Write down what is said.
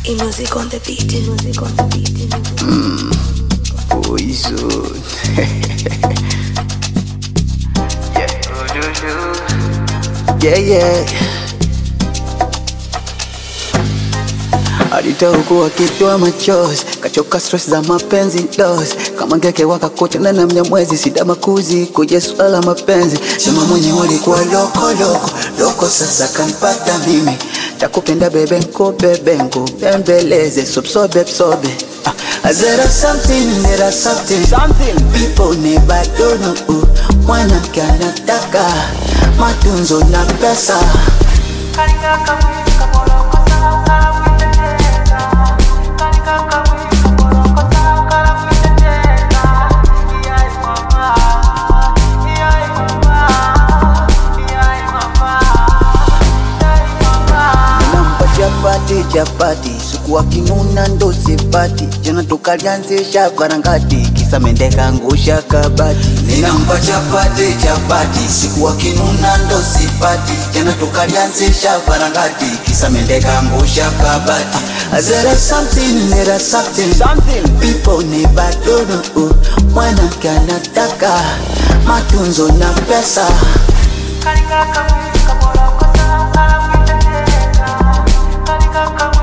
E music on the beat. E music on the beat. Poison. yeah, yeah. Alitaukua akitoa machozi, kachoka stress za mapenzi dos, kama ngeke wakakocha na namnya mwezi sida makuzi kuje swala mapenzi, sema mwenye walikuwa loko loko loko, sasa kampata mimi takupenda bebe nko bebe nko bembeleze sobsobe psobe Ah, there is something, there is something, something people never do know. Mwanamke anataka matunzo na pesa nampa chapati chapati siku akinuna ndo sipati jana tukalianzisha varangati kisa mende kangusha kabati ninampa chapati chapati siku akinuna ndo sipati jana tukalianzisha varangati kisa mende kangusha kabati there is something there is something something people never do know mwanamke anataka matunzo na pesa Kalinga kamwe kabolo kota kala mwitendeka Kalinga kamwe